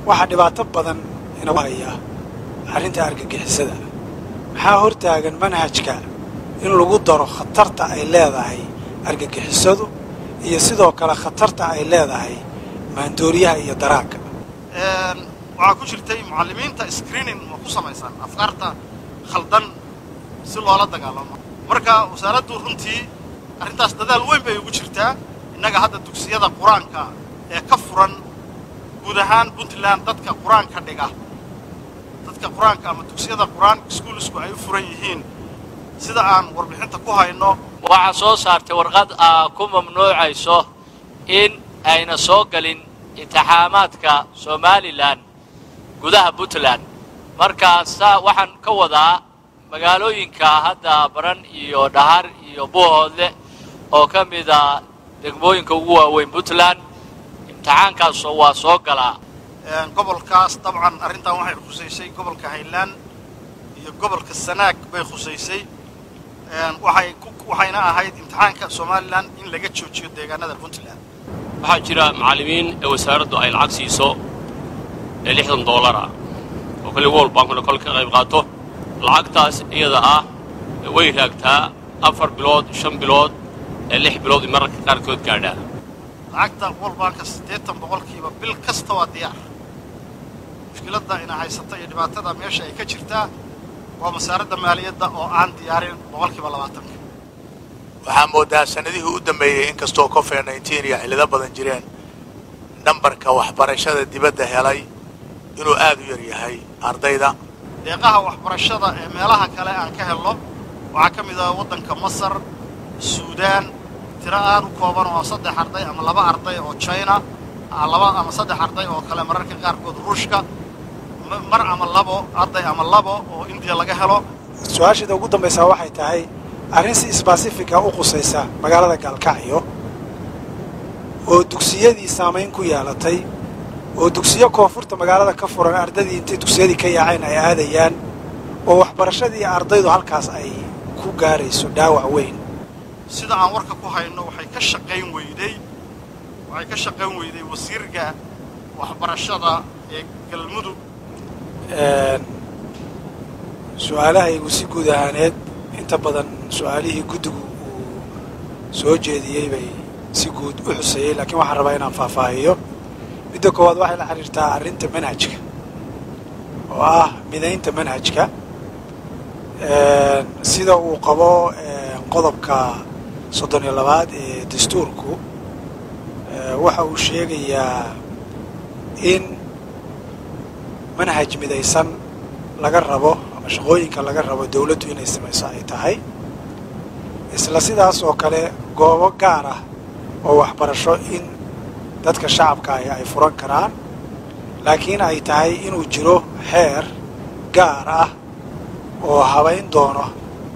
waxaa dhibaato badan inagu haya arrinta argagixisada maxaa hortaagan manhajka in lagu daro khatarta ay leedahay argagixisadu iyo sidoo kale khatarta ay leedahay maandooriyaha iyo daraagga waxaa ku jirtay mucallimiinta screening ma ku samaysaan afkaarta khaldan si loola dagaalamo marka wasaaraddu runtii arrintaas dadaal weyn bay ugu jirtaa innaga hadda dugsiyada qur-aanka ee ka furan guud ahaan puntland dadka qur-aanka dhiga dadka qur-aanka ama dugsiyada qur-aan iskuulisku ay u furan yihiin sida aan warbixinta ku hayno waxaa soo saartay warqad aa ku mamnuucayso in ayna soo gelin intixaamaadka somalilan gudaha puntland markaasaa waxaan ka wadaa magaalooyinka hadda baran iyo dhahar iyo buuhoodle oo ka mida degmooyinka ugu waaweyn puntland imtixaankaasoo waa soo galaa gobolkaas dabcan arrintan waxay khusaysay gobolka haylaan iyo gobolka sanaag bay khusaysay waxay waxayna ahayd imtixaanka somalilan in laga joojiyo deegaanada puntland waxaa jira macallimiin ee wasaaraddu ay lacag siiso ee lixdan doolara oo kale world bankuna kol ka qayb qaato lacagtaas iyada ah way raagtaa afar bilood shan bilood ee lix bilood i mararka qaarkood gaadhaa lacagta world banka siddeetan boqolkiiba bil kasta waa diyaar mushkiladda ina haysata iyo dhibaatada meesha ay ka jirtaa waa wasaaradda maaliyadda oo aan diyaarin boqolkiiba labaatanka waxaa moodaa sannadihii u dambeeyey inkastoo covid nneteen iyo xillado badan jireen nambarka waxbarashada dibadda helay inuu aad u yar yahay ardayda deeqaha waxbarashada ee meelaha kale aan ka helno waxaa ka mid ah waddanka masar suudaan tiro aad u kooban oo saddex arday ama laba arday oo china laba ama saddex arday oo kale mararka qaarkood ruushka mar ama labo arday ama labo oo indiya laga helo su-aasheeda ugu dambaysaa waxay tahay arrin si sbasifika u qusaysa magaalada gaalkacyo oo dugsiyadii saamayn ku yeelatay oo dugsiyo koonfurta magaalada ka furan ardadii intay dugsiyadii ka yaaceen ay aadayaan oo waxbarashadii ardaydu halkaas ay ku gaarayso dhaawac weyn sida aan warka ku hayno waxay ka shaqayn weyday waxay ka shaqayn weyday wasiirka waxbarashada ee galmudug su-aalahaygu si guud ahaaneed inta badan su-aalihii guddigu uu soo jeediyey bay si guud u xuseeyey laakiin waxaan rabaa inaan faahfaahiyo midda koowaad waxay la xiriirtaa arrinta manhajka oo ah midaynta manhajka sida uu qabo qodobka soddon iyo labaad ee dastuurku waxa uu sheegayaa in manhaj midaysan laga rabo ama shaqooyinka laga rabo dawladdu inay samayso ay tahay isla sidaas oo kale goobo gaar ah oo waxbarasho in dadka shacabka ahi ay furan karaan laakiin ay tahay inuu jiro xeer gaar ah oo habayn doono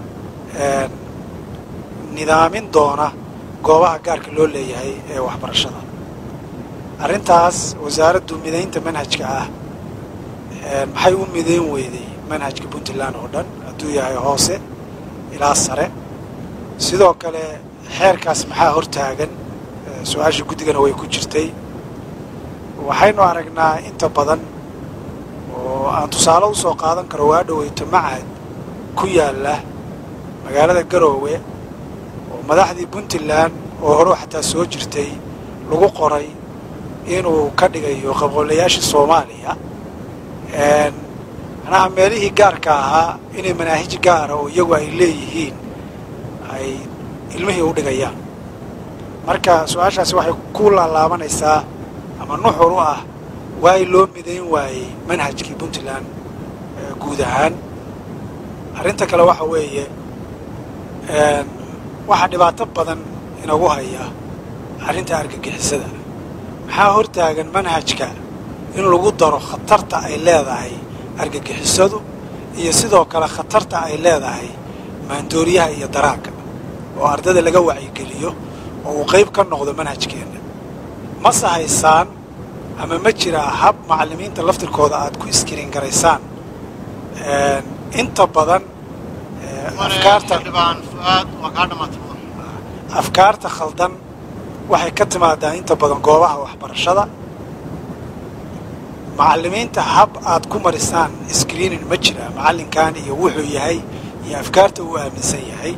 nidaamin doona goobaha gaarka loo leeyahay ee waxbarashada arrintaas wasaaraddu midaynta manhajka ah maxay u midayn weyday manhajka puntland oo dhan hadduu yahay hoose ilaa sare sidoo kale xeerkaas maxaa hortaagan su-aasha guddigana way ku jirtay waxaynu aragnaa inta badan oo aan tusaale u soo qaadan karo waa dhoweyto macad ku yaalla magaalada garoowe oo madaxdii puntland oo hore xataa soo jirtay lagu qoray inuu ka dhigayo qabqoolayaashii soomaaliya manaha meelihii gaarka ahaa inay manaahij gaara oo iyagu ay leeyihiin ay ilmihii u dhigayaan marka su-aashaasi waxay ku laalaabanaysaa ama nuxur u ah waay loo midayn waayey manhajkii puntland guud ahaan arrinta kale waxa weeye waxaa dhibaato badan inagu haya arrinta argagixisada maxaa hortaagan manhajka in lagu daro khatarta ay leedahay argagixisadu iyo sidoo kale khatarta ay leedahay maandooriyaha iyo daraagga oo ardada laga wacyigeliyo oo uu qayb ka noqdo manhajkeenna mase haysaan ama ma jiraa hab macallimiinta laftirkooda aad ku iskiriin garaysaan inta badan afkaarta afkaarta khaldan waxay ka timaadaa inta badan goobaha waxbarashada macallimiinta hab aad ku marisaan screening ma jira macallinkan iyo wuxuu yahay iyo afkaarta uu aaminsan yahay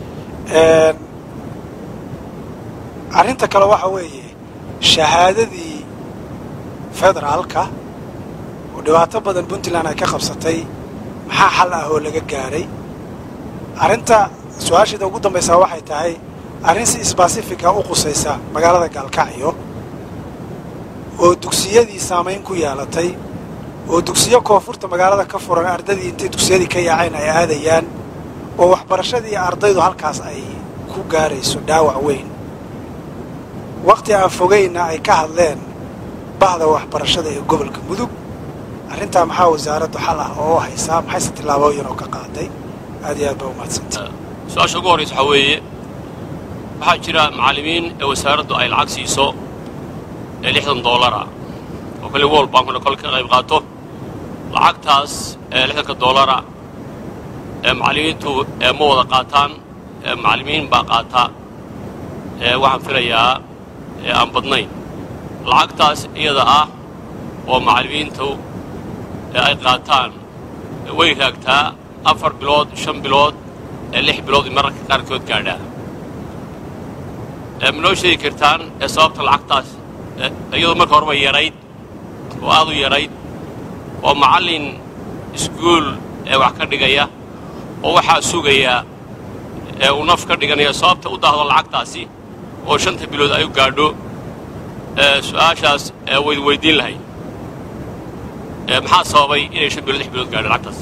arrinta kale waxa weeye shahaadadii federaalka oo dhibaato badan puntland ay ka qabsatay maxaa xal ah oo laga gaadhay arrinta su-aasheeda ugu dambaysaa waxay tahay arrin si sbasifica u qusaysa magaalada gaalkacyo oo dugsiyadii saamayn ku yeelatay oo dugsiyo koonfurta magaalada ka furan ardadii intay dugsiyadii ka yaaceen ay aadayaan oo waxbarashadii ardaydu halkaas ay ku gaarayso dhaawac weyn wakhti aan fogayna ay ka hadleen bahda waxbarashada ee gobolka mudug arrintaa maxaa wasaaraddu xal ah oo haysaa maxayse tillaabooyin oo ka qaaday aad iyo aad baa umahadsantay su-aasha ugu horraysa waxaa weeye waxaa jira macallimiin ee wasaaraddu ay lacag siiso ee lixdan doolara oo kale world bankuna kol ka qayb qaato lacagtaas ee lixdanka doolara ee macallimiintu ee ma wada qaataan ee macallimiin baa qaata ee waxaan filayaa ee aan badnayn lacagtaas iyada ah oo macallimiintu ee ay qaataan way raagtaa afar bilood shan bilood ee lix bilood mararka qaarkood gaadhaa ee ma noo sheegi kartaan ee sababta lacagtaas iyadoo marka horeba yarayd oo aad u yarayd oo macallin iskuul ee wax ka dhigaya oo waxaa sugaya ee uu naf ka dhiganaya sababta u daahdo lacagtaasi oo shanta bilood ay u gaadho su-aashaas wayd weydiin lahay maxaa sababay inay shan bilood lix bilood gaadho lacagtaas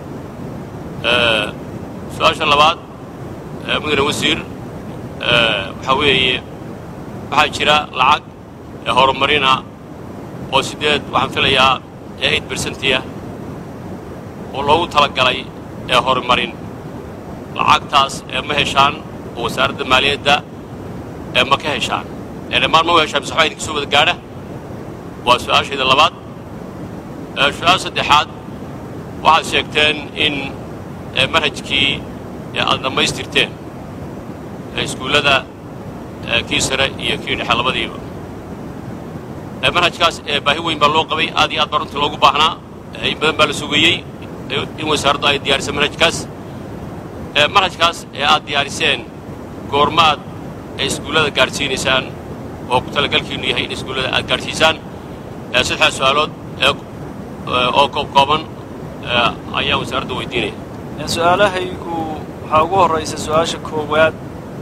su-aasha labaad mudane wasiir waxaa weeye waxaa jira lacag ee horumarina oo siddeed waxaan filayaa ee eight bersentiya oo loogu talagalay ee horumarin lacagtaas ee ma heshaan oo wasaaradda maaliyadda ee ma ka heshaan ee dhammaan ma u heshaan mise waxbaa idinka soo wada gaadha waa su-aashayda labaad su-aal saddexaad waxaad sheegteen in manhajkii aad dhammaystirteen iskuullada kii sare iyo kii dhexe labadiiba manhajkaas baahi weyn baa loo qabay aad iyo aad baa runtii loogu baahnaa in badan baa la sugayey in wasaaraddu ay diyaarisay manhajkaas manhajkaas ee aad diyaariseen goormaad ee iskuullada gaadhsiinaysaan oo ku talagalkiinnu yahay in iskuullada aad gaadhsiisaan saddexdaas su-aalood oo koobkooban ayaan wasaaradda weydiinaya su-aalahaygu waxaa ugu horraysa su-aasha koowaad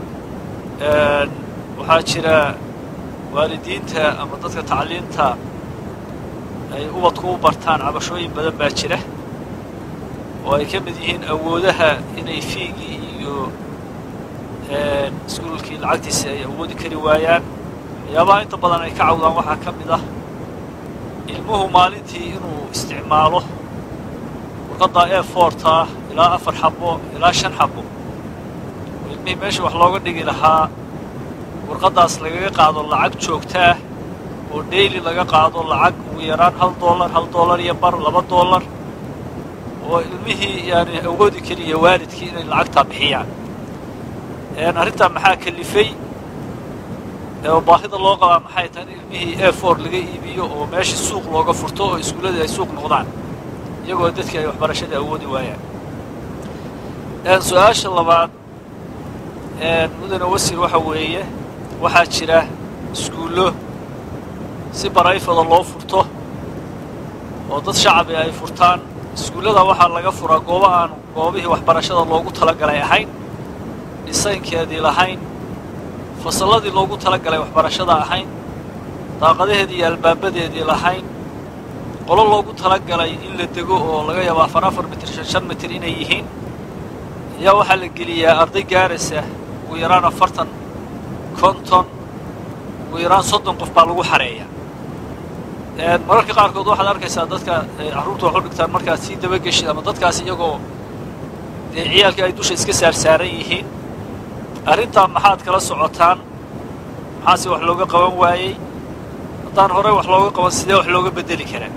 waxaa jira waalidiinta ama dadka tacliinta ay ubadku u bartaan cabashooyin badan baa jira oo ay ka mid yihiin awoodaha inay fiigii iyo iskuulkii lacagtiisa ay awoodi kari waayaan waxyaabaha inta badan ay ka cawdaan waxaa ka mid ah ilmuhu maalintii inuu isticmaalo warqadda e forta ilaa afar xabo ilaa shan xabo oo ilmihii meesha wax looga dhigi lahaa warqaddaas lagaga qaado lacag joogtaah oo daily laga qaado lacag ugu yaraan hal dollar hal dollar iyo bar laba dollar oo ilmihii yaani awoodi keliya waalidkii inay lacagtaa bixiyaan arrintaa maxaa kalifay oo baahida loo qabaa maxay tahay in ilmihii e for laga iibiyo oo meeshii suuq looga furto oo iskuulladii ay suuq noqdaan iyagoo dadkii ay waxbarashadii awoodi waayaan su-aasha labaad mudane wasiir waxa weeye waxaa jira iskuullo si barayfada loo furto oo dad shacabi ay furtaan iskuullada waxaa laga furaa goobo aan goobihii waxbarashada loogu talagalay ahayn dhisaynkeedii lahayn fasalladii loogu talagalay waxbarashada ahayn daaqadaheedii iyo albaabadeedii lahayn qolo loogu talagalay in la dego oo laga yaabo afar afar mitir shan shan mitir inay yihiin ayaa waxaa la geliyaa arday gaaraysa ugu yaraan afartan konton ugu yaraan soddon qof baa lagu xareeya mararka qaarkood waxaad arkaysaa dadka carruurta wax u dhigtaan markaad sii dabageshid ama dadkaas iyagoo dee ciyaalkii ay dusha iska saarsaaran yihiin arrintaa maxaad kala socotaan maxaase wax looga qaban waayey haddaan horey wax looga qaban sidee wax looga beddeli karaa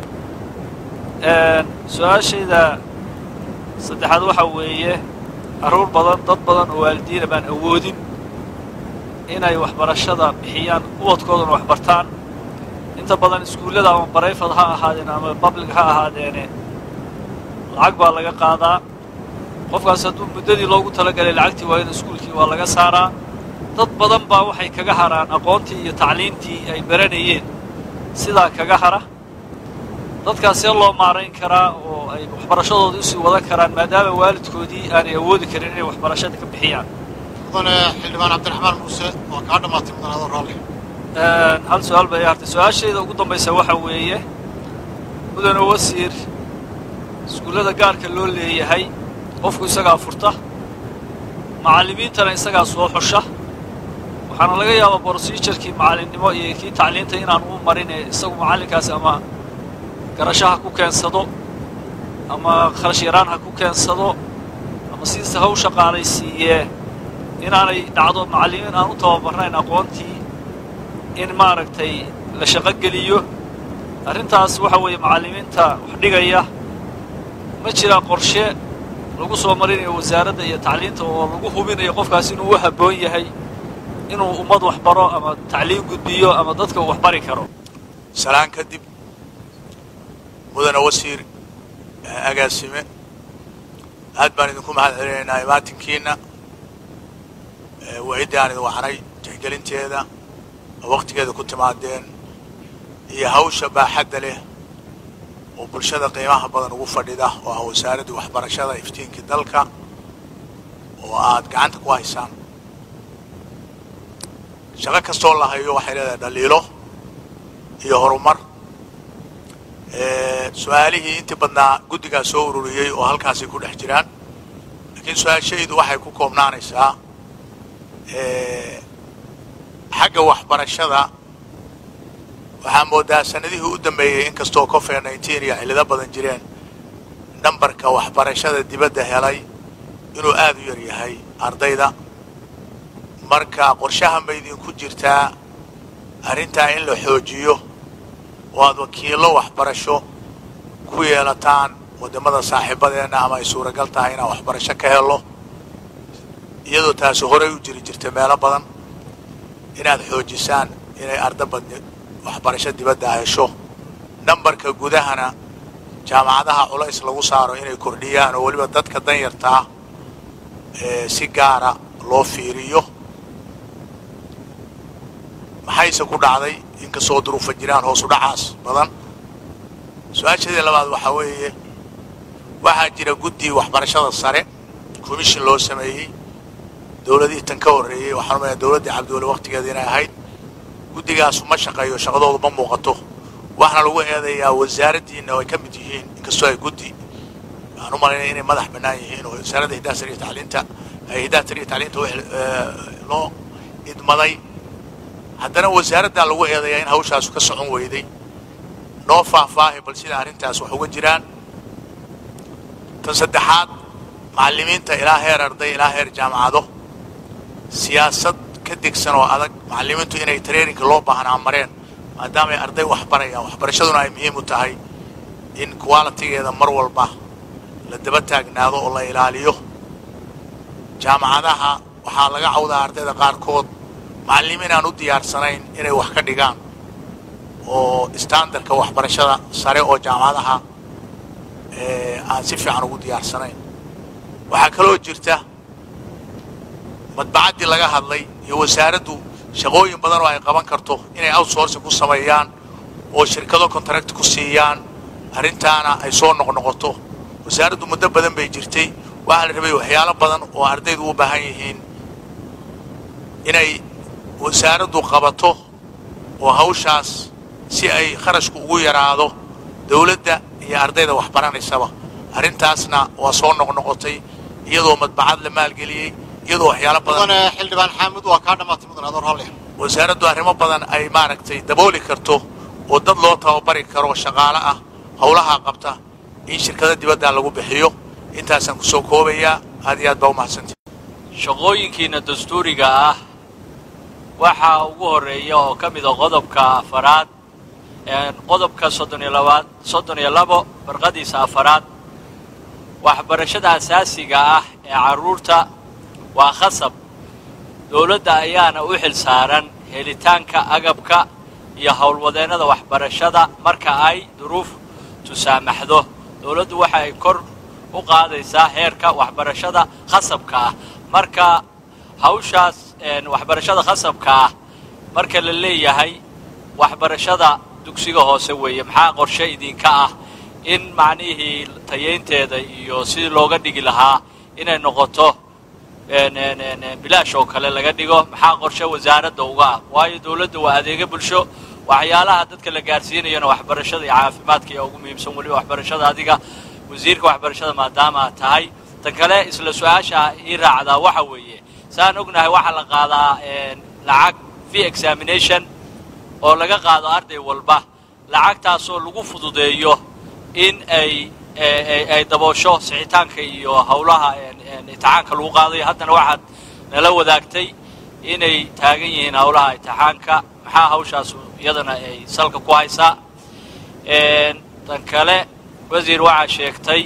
su-aashayda saddexaad waxaa weeye carruur badan dad badan oo waalidiina baan awoodin inay waxbarashada bixiyaan ubadkoodana wax bartaan inta badan iskuullada ama barayfad ha ahaadeen ama public ha ahaadeene lacag baa laga qaadaa qofkaas hadduu muddadii loogu talagalay lacagtii waa in iskuulkii waa laga saaraa dad badan baa waxay kaga haraan aqoontii iyo tacliintii ay baranayeen sidaa kaga hara dadkaas see loo maarayn karaa oo ay waxbarashadooda usii wadan karaan maadaama waalidkoodii aanay awoodi karin inay waxbarashada ka bixiyaan mudane xildhibaan cabdiraxmaan muuse waa kaa dhammaatay mudan adoo raalli hal su-aal bay hartay su-aashayda ugu dambaysa waxaa weeye mudane wasiir iskuullada gaarka loo leeyahay qofku isagaa furta macallimiintana isagaa soo xusha waxaana laga yaabaa brosijarkii macallinnimo iyo kii tacliinta inaan u marin ee isagu macallinkaasi ama garasho ha ku keensado ama kharash yaraan ha ku keensado ama sidiisa ha u shaqaalaysiiyee inaanay dhacdo macallimiin aan u tababarnayn aqoontii in maaragtay la shaqo geliyo arrintaas waxa weeye macallimiinta wax dhigaya ma jiraa qorshe lagu soo marinayo wasaaradda iyo tacliinta oo lagu hubinayo qofkaas inuu u habboon yahay inuu ummad wax baro ama tacliin gudbiyo ama dadka uu wax bari karo salaan kadib mudane wasiir agaasime aad baan idinku mahad celinaynaa imaatinkiina waciddii aan idin waxnay tixgelinteeda waqtigeeda ku timaadeen iyo hawsha baaxadda leh oo bulshada qiimaha badan ugu fadhida oo ah wasaaraddii waxbarashada iftiinkii dalka oo aad gacanta ku haysaan shaqo kastoo la hayo waxay leedahay dhaliilo iyo horumar su-aalihii intii badnaa guddigaa soo ururiyey oo halkaasay ku dhex jiraan laakiin su-aashaydu waxay ku koobnaanaysaa xagga waxbarashada waxaa moodaa sanadihii u dambeeyey inkastoo covid nineteen iyo cillado badan jireen nambarka waxbarashada dibadda helay inuu aad u yar yahay ardayda marka qorshaha ma idinku jirtaa arrintaa in la xoojiyo oo aad wakiillo waxbarasho ku yeelataan waddamada saaxiibadeenna ama ay suuragal tahay inaan waxbarasho ka helo iyadoo taasi horey u jiri jirta meelo badan inaad xoojisaan inay arda badni waxbarasho dibadda hesho nambarka gudahana jaamacadaha culays lagu saaro inay kordhiyaan oo weliba dadka danyartaa si gaara loo fiiriyo maxayse ku dhacday inkastoo duruufa jiraan hoosu dhacaas badan su-aashadii labaad waxaa weeye waxaa jira guddi waxbarashada sare commission loo sameeyey dowladihii tan ka horreeyey waxaan umaya dowladdii cabdiweli waktigeeda inay ahayd guddigaasu ma shaqeeyo shaqadoodu ma muuqato waxaana lagu eedayaa wasaaraddiina oo ay ka mid yihiin inkastoo ay guddi waxaan u malaynaya inay madax bannaan yihiin oo wasaaradda hiddaha sariya tacliinta hiddaha sariya tacliinta loo idmaday haddana wasaaraddaa lagu eedayaa in hawshaasu ka socon weyday noo faahfaahi bal sida arrintaas wax uga jiraan tan saddexaad macallimiinta ilaa heer arday ilaa heer jaamacado siyaasad ka degsan oo adag macallimiintu inay traininka loo baahnaa mareen maadaama ay arday wax barayaan waxbarashaduna ay muhiim u tahay in qualitigeeda mar walba la daba taagnaado oo la ilaaliyo jaamacadaha waxaa laga cawdaa ardayda qaarkood macallimiin aan u diyaarsanayn inay wax ka dhigaan oo standardka waxbarashada sare oo jaamacadaha aan si fiican ugu diyaarsanayn waxaa kaloo jirta madbacaddii laga hadlay iyo wasaaraddu shaqooyin badan oo ay qaban karto inay outsourcing ku sameeyaan oo shirkado contract ku siiyaan arrintaana ay soo noqnoqoto wasaaraddu muddo badan bay jirtay waxaa la rabay waxyaalo badan oo ardaydu u baahan yihiin inay wasaaraddu qabato oo hawshaas si ay kharashku ugu yaraado dawladda iyo ardayda wax baranaysaba arrintaasna waa soo noqnoqotay iyadoo madbacad la maalgeliyey iyadoo waxyaalo badan mudane xildhibaan xaamud waa kaa dhammaatay mudan adoo raalli wasaaraddu arrimo badan ay maaragtay dabooli karto oo dad loo tababari karo shaqaale ah howlahaa qabta in shirkada dibadda lagu bixiyo intaasaan ku soo koobayaa aad iyo aad baa u mahadsantay shaqooyinkiina dastuuriga ah waxaa ugu horreeya oo ka mida qodobka afaraad qodobka soddon iyo labaad soddon iyo labo barqadiisa afaraad waxbarashada asaasiga ah ee carruurta waa khasab dowladda ayaana u xil saaran helitaanka agabka iyo howlwadeennada waxbarashada marka ay duruuf tusaamaxdo dowladdu waxa ay kor u qaadaysaa heerka waxbarashada khasabka ah marka hawshaas waxbarashada khasabka ah marka la leeyahay waxbarashada dugsiga hoose weeye maxaa qorshe idinka ah in macnihii tayaynteeda iyo sidii looga dhigi lahaa inay noqoto bilaash oo kale laga dhigo maxaa qorshe wasaaradda uga ah waayo dowladda waa adeega bulsho waxyaalaha dadka la gaarsiinayana waxbarashada iyo caafimaadka ayaa ugu muhiimsan weliba waxbarashada adiga wasiirka waxbarashada maadaama aad tahay tan kale isla su-aasha ii raacdaa waxa weeye saan ognahay waxaa la qaadaa lacag fee examination oo laga qaado arday walba lacagtaasoo lagu fududeeyo in ay ay daboosho sixitaanka iyo howlaha imtixaanka lagu qaadayo haddana waxaad nala wadaagtay inay taagan yihiin howlaha imtixaanka maxaa hawshaas iyadana ay salka ku haysaa tan kale wasiir waxaa sheegtay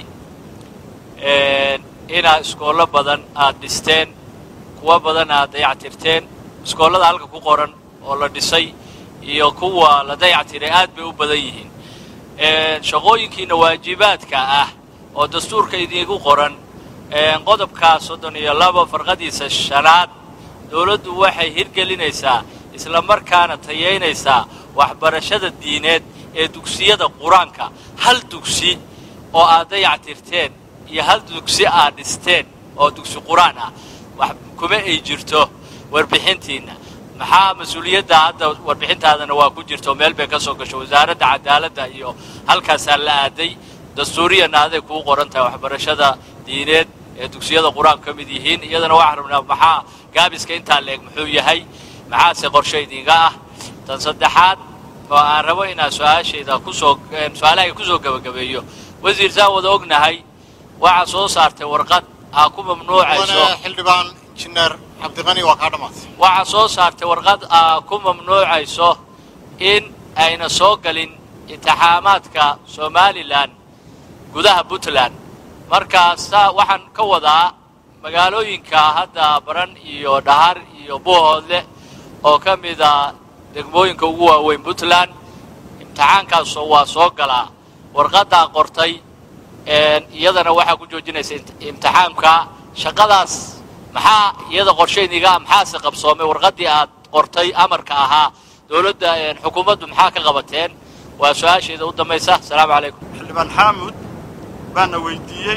inaad iskoollo badan aad dhisteen kuwa badan aad dayactirteen iskoollada halka ku qoran oo la dhisay iyo kuwa la dayactiray aad bay u badan yihiin shaqooyinkiina waajibaadka ah oo dastuurka idiinku qoran qodobka soddon iyo laba farqadiisa shanaad dowladdu waxay hirgelinaysaa isla markaana tayaynaysaa waxbarashada diineed ee dugsiyada qur-aanka hal dugsi oo aad dayactirteen iyo hal dugsi aad dhisteen oo dugsi qur-aan ah wax kuma ay jirto warbixintiinna maxaa mas-uuliyadda hadda warbixintaadana waa ku jirto meel bay ka soo gasho wasaaradda cadaaladda iyo halkaasaa la aaday dastuuriyana aday kuu qoran tahay waxbarashada diineed ee dugsiyada qur-aanku ka mid yihiin iyadana waxaan rabnaa maxaa gaabiska intaa leeg muxuu yahay maxaase qorshe idinga ah tan saddexaad oo aan rabo inaan su-aashayda kusoo su-aalahay kusoo gebagabeeyo wasiir saan wada ognahay waxaa soo saartay warqad aa ku mamnuucayso xildhibaan injineer cabdiqani waa kaa dhammaatay waxaa soo saartay warqad aa ku mamnuucayso in ayna soo galin intixaamaadka somalilan gudaha puntland markaasa waxaan ka wadaa magaalooyinka hadda baran iyo dhahar iyo buuhoodle oo ka mida degmooyinka ugu waaweyn puntland imtixaankaasoo waa soo galaa warqaddaa qortay iyadana waxaa ku joojinaysa imtixaamka shaqadaas maxaa iyada qorshayniga maxaase qabsoomay warqaddii aad qortay amarka ahaa dowladda xukuumaddu maxaa ka qabateen waa su-aasheeda u dambaysa asalaamu calaykum xildhibaan xaamud baana weydiiyey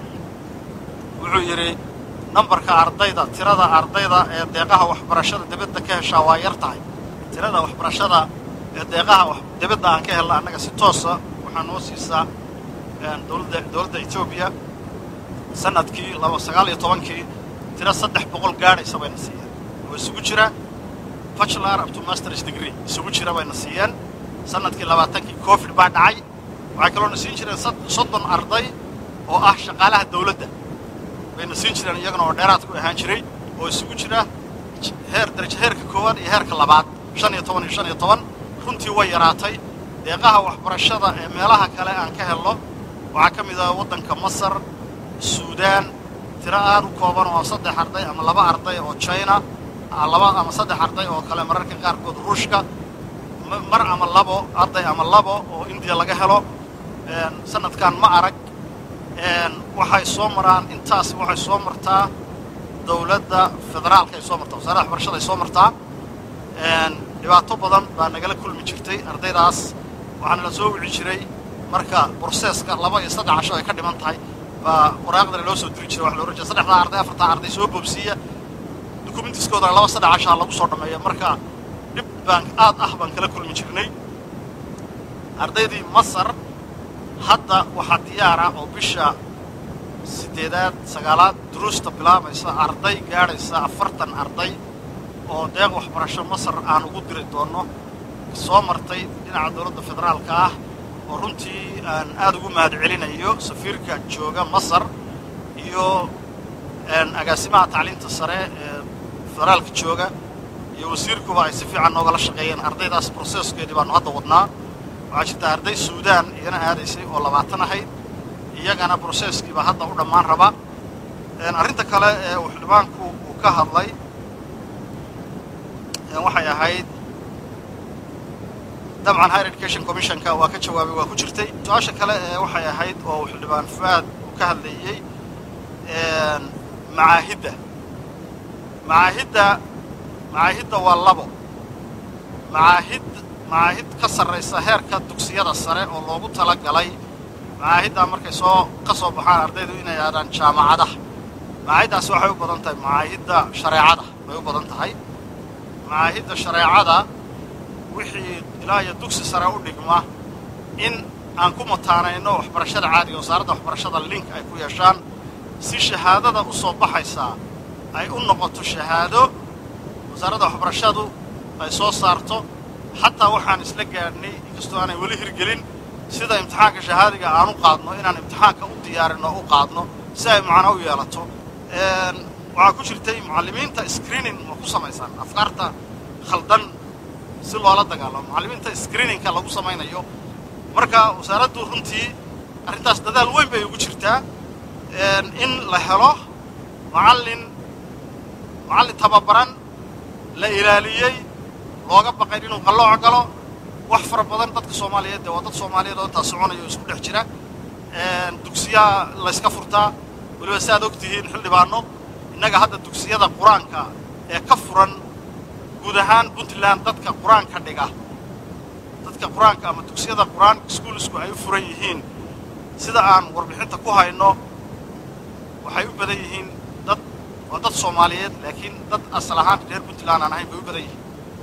wuxuu yidhi nambarka ardayda tirada ardayda ee deeqaha waxbarashada dibadda ka heshaa waa yar tahay tirada waxbarashada ee deeqaha dibadda aan ka helna annaga si toosa waxaa noo siisaa dowladda dowladda etoobiya sanadkii laba sagaal iyo tobankii tiro saddex boqol gaadhaysa bayna siiyeen oo isugu jira bachelor up to masters degree isugu jira bayna siiyeen sanadkii labaatankii covid baa dhacay waxay kaloona siin jireen soddon arday oo ah shaqaalaha dawladda bayna siin jireen iyagana oo dheeraad ku ahaan jiray oo isugu jira heer darajo heerka koowaad iyo heerka labaad shan iyo toban iyo shan iyo toban runtii way yaraatay deeqaha waxbarashada ee meelaha kale aan ka helno waxaa ka mid ah waddanka masar suudaan tiro aad u kooban oo saddex arday ama laba arday oo china laba ama saddex arday oo kale mararka qaarkood ruushka mar ama labo arday ama labo oo indiya laga helo sanadkan ma arag waxay soo maraan intaas waxay soo martaa dawladda federaalka ay soo martaa wasaaradda waxbarashada ay soo martaa dhibaato badan baa nagala kulmi jirtay ardaydaas waxaana la soo wici jiray marka broseska laba iyo saddex casho ay ka dhiman tahay baa waraaqdana loo soo diri jiray waxa la ohan jiray saddexdaa arday afartaa arday soo boobsiiya dukumentiskoodana laba saddex cashaa lagu soo dhammeeya marka dhib baan aad ah baan kala kulmi jirnay ardaydii masar hadda waxaa diyaara oo bisha siddeedaad sagaalaad duruusta bilaabaysa arday gaadhaysa afartan arday oo deeq waxbarasho masar aan ugu diri doonno soo martay dhinaca dowladda federaalka ah oo runtii aan aad ugu mahad celinayo safiirka jooga masar iyo agaasimaha tacliinta sare ee federaalka jooga iyo wasiirkuba ay si fiican noogala shaqeeyeen ardaydaas broseskeedii baanu hadda wadnaa waxaa jirta arday suudaan iyana aadaysay oo labaatan ahayd iyagana broseskiibaa hadda u dhammaan raba arrinta kale ee uu xildhibaanku uu ka hadlay waxay ahayd dabcan higher education commissionka waa ka jawaabay waa ku jirtay su-aasha kale ee waxay ahayd oo xildhibaan fuaad uu ka hadlayey macaahidda macaahidda macaahidda waa labo macaahid macaahid ka sarraysa heerka dugsiyada sare oo loogu tala galay macaahiddaa markay soo ka soo baxaan ardaydu inay aadaan jaamacadaha macaahiddaasi waxay u badan tahay macaahidda shareecada bay u badan tahay macaahidda shareecada wixii ilaa iyo dugsi sare u dhigma in aan ku mataanayno waxbarashada caadiga wasaaradda waxbarashada link ay ku yeeshaan si shahaadada u soo baxaysaa ay u noqoto shahaado wasaaradda waxbarashadu ay soo saarto xataa waxaan isla gaadhnay inkastoo aanay weli hirgelin sida imtixaanka shahaadiga aan u qaadno inaan imtixaanka u diyaarinno o u qaadno si ay macno u yeelato waxaa ku jirtay mucallimiinta screening ma ku samaysaan afkaarta khaldan si loola dagaalamo mucallimiinta screeningka lagu samaynayo marka wasaaraddu runtii arrintaas dadaal weyn bay ugu jirtaa in la helo macallin macallin tababaran la ilaaliyey looga baqayn inuu qallooc galo wax fara badan dadka soomaaliyeed dee waa dad soomaaliyeed oo intaa soconaya oo isku dhex jira dugsiyaa layska furtaa weliba si aad og tihiin xildhibaano innaga hadda dugsiyada qur-aanka ee ka furan guud ahaan puntland dadka qur-aanka dhiga dadka qur-aanka ama dugsiyada qur-aan iskuulisku ay u furan yihiin sida aan warbixinta ku hayno waxay u badan yihiin dad waa dad soomaaliyeed laakiin dad asal ahaan reer puntland aan ahayn bay u badan yihiin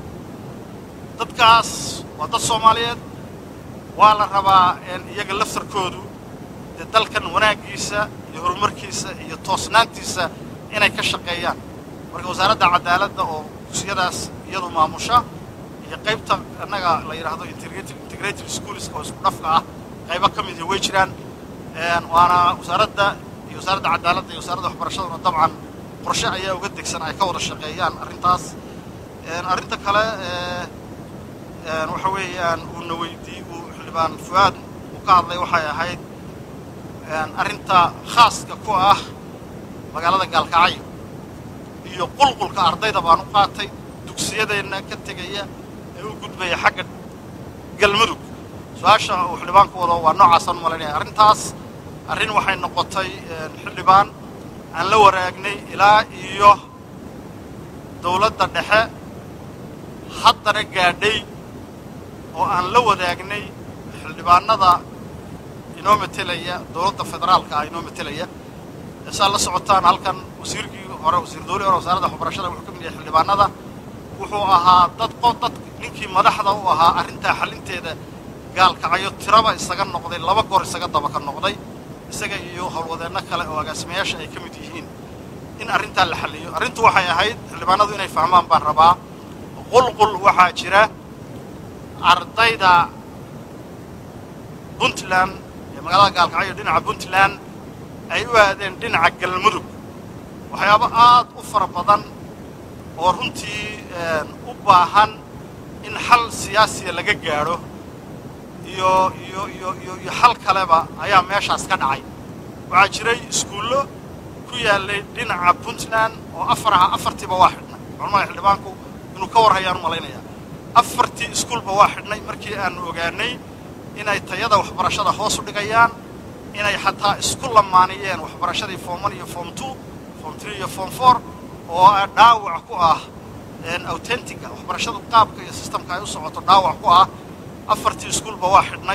dadkaas waa dad soomaaliyeed waa la rabaa iyaga laftarkoodu dee dalkan wanaaggiisa iyo horumarkiisa iyo toosnaantiisa inay ka shaqeeyaan marka wasaaradda cadaaladda oo dugsiyadaas iyadu maamusha iyo qaybta annaga la yidhaahdo integrated schools oo isku dhafka ah qaybo ka midii way jiraan waana wasaaradda iyo wasaaradda cadaaladda iyo wasaaradda waxbarashaduna dabcan qorshe ayaa uga degsan ay ka wada shaqeeyaan arrintaas arrinta kale waxa weeyaan uuna weydii uu xildhibaan fuaad uu ka hadlay waxay ahayd arrinta khaaska ku ah magaalada gaalkacyo iyo qulqulka ardayda baan u qaatay dugsiyadeenna ka tegaya ee u gudbaya xagga galmudug su-aasha uu xildhibaanku wado waa noocaasaan u malaynaya arrintaas arrin waxay noqotay xildhibaan aan la waraagnay ilaa iyo dawladda dhexe haddana gaadhay oo aan la wadaagnay xildhibaanada inoo metelaya dawladda federaalka ah inoo metelaya saad la socotaan halkan wasiirkii hore wasiir dawlii hore wasaaradda waxbarashada wuxuu ka mid yahay xildhibaanada wuxuu ahaa dad qo dad ninkii madaxda u ahaa arrintaa xalinteeda gaalkacyo tiraba isaga noqday laba goor isaga daba ka noqday isaga iyo howlwadeenno kale oo agaasimayaasha ay ka mid yihiin in arrintaa la xalliyo arrintu waxay ahayd xildhibaanadu inay fahmaan baan rabaa qulqul waxaa jira ardayda puntland ee magaalada gaalkacyo dhinaca puntland ay u aadeen dhinaca galmudug waxyaabo aad u fara badan oo runtii u baahan in xal siyaasiya laga gaadho iyo iyo iyo iyo iyo xal kaleba ayaa meeshaas ka dhacay waxaa jiray iskuullo ku yaallay dhinaca puntland oo afar aha afartiiba waa xidhnay culmada xildhibaanku inuu ka war hayaan u malaynayaa afartii iskuulba waa xidhnay markii aanu ogaanay inay tayada waxbarashada hoos u dhigayaan inay xataa isku lamaaniyeen waxbarashadii form one iyo form two form three iyo form four oo dhaawac ku ah authentica waxbarashadu qaabka iyo systemka ay u socoto dhaawac ku ah afartii iskuulba waa xidhnay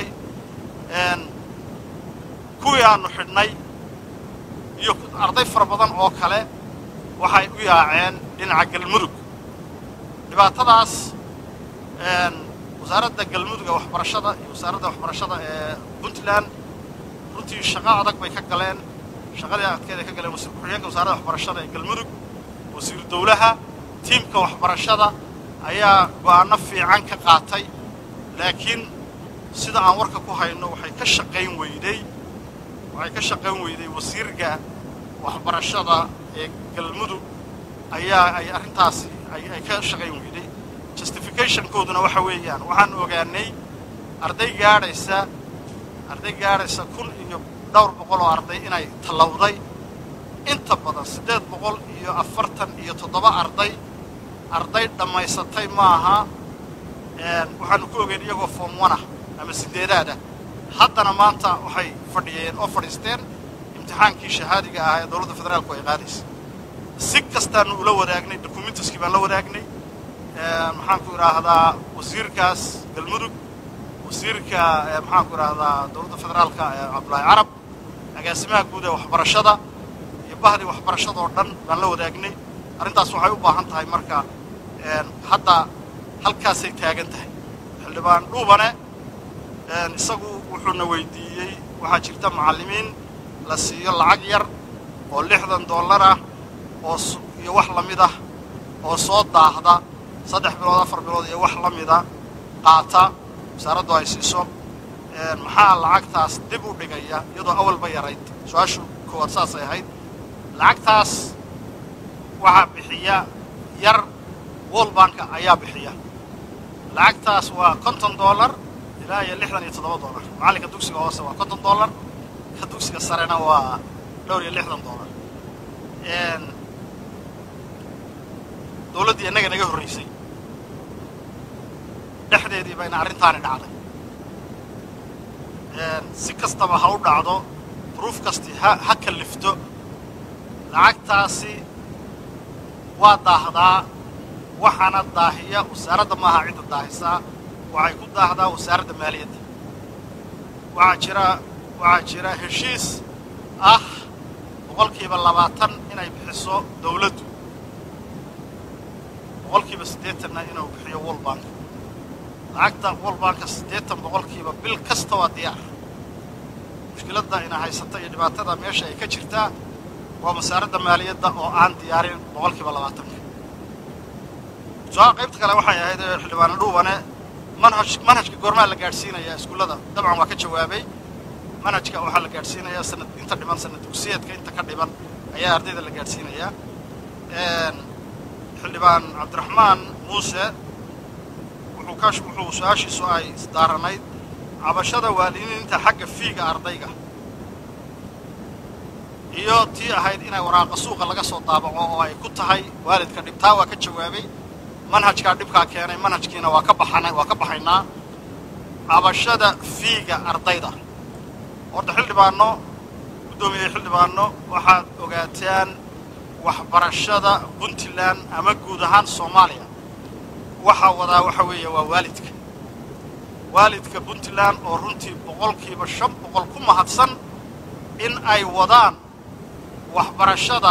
kuwii aanu xidhnay iyo arday fara badan oo kale waxay u yaaceen dhinaca galmudug dhibaatadaas wasaaradda galmudug ee waxbarashada iyo wasaaradda waxbarashada ee puntland runtii shaqo adag bay ka galeen shaqadii adkeed ay ka galeen wasiir ku-xigeenka wasaaradda waxbarashada ee galmudug wasiiru dawlaha tiimka waxbarashada ayaa go'aano fiican ka qaatay laakiin sida aan warka ku hayno waxay ka shaqayn weyday waxay ka shaqayn weyday wasiirka waxbarashada ee galmudug ayaa ay arrintaasi ay ka shaqayn weyday justificationkooduna waxa weeyaan waxaan ogaanay arday gaadhaysa arday gaadhaysa kun iyo dhowr boqol oo arday inay tallawday inta badan siddeed boqol iyo afartan iyo toddoba arday arday dhammaysatay maaha waxaanu ku ogeyn iyagoo form one ah ama sideedaad ah haddana maanta waxay fadhiyeen oo fadhiisteen imtixaankii shahaadiga ah ee dowladda federaalku ay qaadaysa si kastaanu ula wadaagnay documentiskii baan la wadaagnay maxaan ku idhaahdaa wasiirkaas galmudug wasiirka maxaan ku idhaahdaa dowladda federaalka cabdullaahi carab agaasimaha guud ee waxbarashada iyo bahdii waxbarashada oo dhan baan la wadaagnay arrintaas waxay u baahan tahay marka hadda halkaasay taagan tahay xildhibaan dhuubane isagu wuxuuna weydiiyey waxaa jirta macallimiin la siiyo lacag yar oo lixdan dollar ah oo iyo wax la mid ah oo soo daahda saddex bilood afar bilood iyo wax la mida qaata wasaaraddu ay siiso maxaa lacagtaas dib u dhigaya iyadoo awalba yarayd su-aashu koowaad saasay ahayd lacagtaas waxaa bixiya yar wolbanka ayaa bixiya lacagtaas waa konton dollar ilaa iyo lixdan iyo toddoba dollar macallinka dugsiga hoose waa konton dollar ka dugsiga sarena waa dhowr iyo lixdan dollar dowladdii innaga naga horraysay dhexdeedii bayna arrintaani dhacday si kastaba ha u dhacdo duruuf kastii ha ha kallifto lacagtaasi waa daahdaa waxaana daahiya wasaaradda maaha cidda daahisaa waxay ku daahdaa wasaaradda maaliyadda waxaa jira waxaa jira heshiis ah boqolkiiba labaatan inay bixiso dawladdu boqolkiiba siddeetanna inuu bixiyo wolbanka lacagta wolbanka siddeetan boqolkiiba bil kasta waa diyaar mushkiladda ina haysata iyo dhibaatada meesha ay ka jirtaa waa wasaaradda maaliyadda oo aan diyaarin boqolkiiba labaatanka su-aal qaybta kale waxay ahayd xildhibaane dhuubane manhaj manhajka goormaa la gaadhsiinayaa iskuullada dabcan waa ka jawaabay manhajka waxaa la gaadhsiinayaa sanad inta dhiman sanad dugsiyeedka inta ka dhiman ayaa ardayda la gaadhsiinayaa xildhibaan cabdiraxmaan muuse wuxuu ka wuxuu su-aashiisu ay isdaaranayd cabashada waalidiinta xagga fiiga ardayga iyo tii ahayd inay waraaqa suuqa laga soo daabaco oo ay ku tahay waalidka dhibtaa waa ka jawaabay manhajkaa dhibkaa keenay manhajkiina waa ka baxana waa ka baxaynaa cabashada fiiga ardayda horta xildhibaano guddoomiyey xildhibaano waxaad ogaataan waxbarashada puntland ama guud ahaan soomaaliya waxaa wadaa waxa weeye waa waalidka waalidka puntland oo runtii boqolkiiba shan boqol ku mahadsan in ay wadaan waxbarashada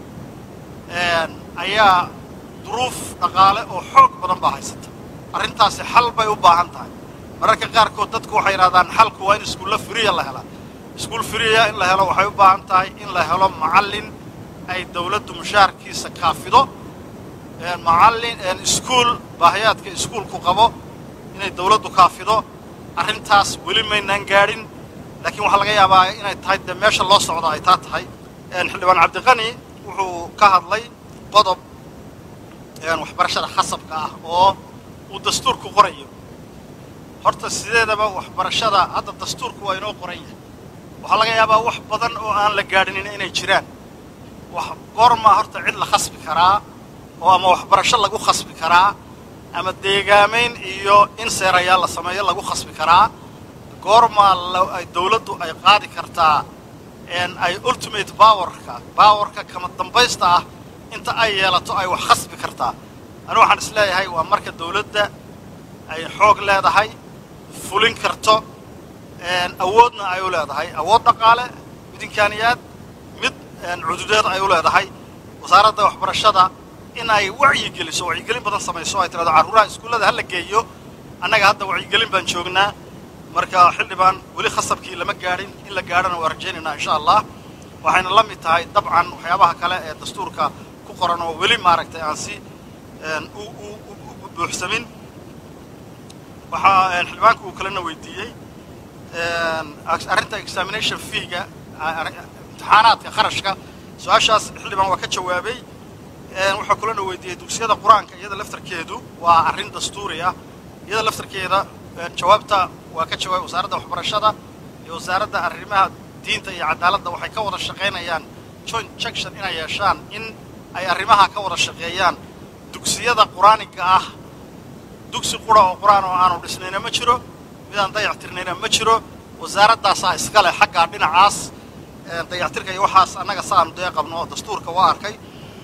ayaa duruuf dhaqaale oo xoog badan baa haysata arrintaasi xal bay u baahan tahay mararka qaarkood dadku waxay yidhahdaan xalku waa in iskuulla firiya la helaa iskuul firiya in la helo waxay u baahan tahay in la helo macallin ay dawladdu mushaharkiisa kaafido macallin iskuul baahiyaadka iskuulku qabo inay dawladdu kaafido arrintaas weli maynaan gaadhin laakiin waxaa laga yaabaa inay tahay dee meesha loo socdo ay taa tahay xildhibaan cabdiqani wuxuu ka hadlay qodob waxbarashada khasabka ah oo uu dastuurku qorayo horta sideedaba waxbarashada hadda dastuurku waa inoo qoran yahay waxaa laga yaabaa wax badan oo aan la gaadhinin inay jiraan wax goormaa horta cid la khasbi karaa oo ama waxbarasho lagu khasbi karaa ama deegaamayn iyo in seerayaal la sameeyo lagu khasbi karaa goormaa ay dawladdu ay qaadi kartaa ay ultimate bowerka bowerka kama dambaysta ah inta ay yeelato ay wax khasbi kartaa anu waxaan is leeyahay waa marka dawladda ay xoog leedahay fulin karto awoodna ay u leedahay awood dhaqaale mid imkaaniyaad mid cududeed ay u leedahay wasaaradda waxbarashada in ay wacyi geliso wacyigelin badan samayso ay tirahdo carruuraha iskuullada hala geeyo annaga hadda wacyigelin baan joognaa marka xildhibaan weli khasabkii lama gaadhin in la gaadhana waa rajaynaynaa insha allah waxayna la mid tahay dabcan waxyaabaha kale ee dastuurka ku qoran oo weli maaragtay aan si u buuxsamin waxaa xildhibaanku uu kalena weydiiyey arrinta examination feega imtixaanaadka kharashka su-aashaas xildhibaan waa ka jawaabay wuxuu kalena weydiiyey dugsiyada qur-aanka iyada laftarkeedu waa arrin dastuuri ah iyada laftarkeeda jawaabta waa ka jawaabay wasaaradda waxbarashada iyo wasaaradda arrimaha diinta iyo cadaaladda waxay ka wada shaqaynayaan joint junction inay yeeshaan in ay arrimaha ka wada shaqeeyaan dugsiyada qur-aaniga ah dugsi qura oo qur-aan oo aanu dhisnayna ma jiro midaan dayactirnayna ma jiro wasaaraddaasaa iska leh xaggaa dhinacaas dayactirka iyo waxaas annaga saanu dee qabno oo dastuurka waa arkay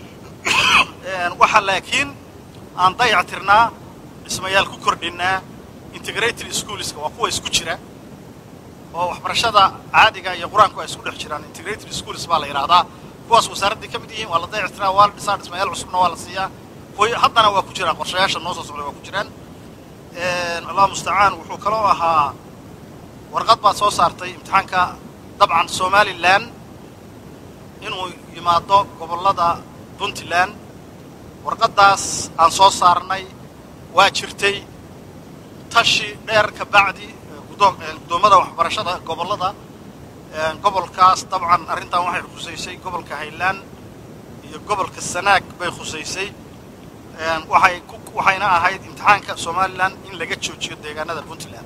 waxa laakiin aan dayactirnaa dhismayaal ku kordhinnaa integrated schoolska waa kuwa isku jira oo waxbarashada caadiga iyo qur-aanku ay isku dhex jiraan integrated schools baa la yidhaahdaa kuwaas wasaaraddii ka mid yihiin waa la dayactiraa waa la dhisaa dhismayaal cusubna waa la siiyaa kuwa haddana waa ku jiraan qorshayaasha noo soo socda waa ku jiraan allah mustacaan wuxuu kaloo ahaa warqad baad soo saartay imtixaanka dabcan somalilan inuu yimaado gobollada puntland warqaddaas aan soo saarnay waa jirtay tashi dheer ka bacdi guddoommada waxbarashada gobollada gobolkaas dabcan arrintan waxay khusaysay gobolka highland iyo gobolka sanaag bay khusaysay waxay waxayna ahayd imtixaanka somalilan in laga joojiyo deegaanada puntland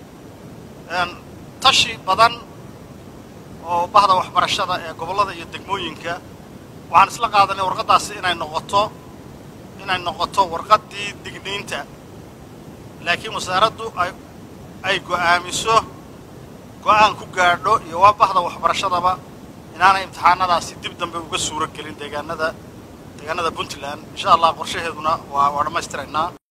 tashi badan oo bahda waxbarashada ee gobollada iyo degmooyinka waxaan isla qaadanay warqaddaasi inay noqoto inay noqoto warqaddii digniinta laakiin wasaaraddu ay ay go'aamiso go'aan ku gaadho iyo waa bahda waxbarashadaba inaanay imtixaanadaasi dib dambe uga suuro gelin deegaanada deegaanada puntland insha allah qorshaheeduna waa waa dhammaystiraynaa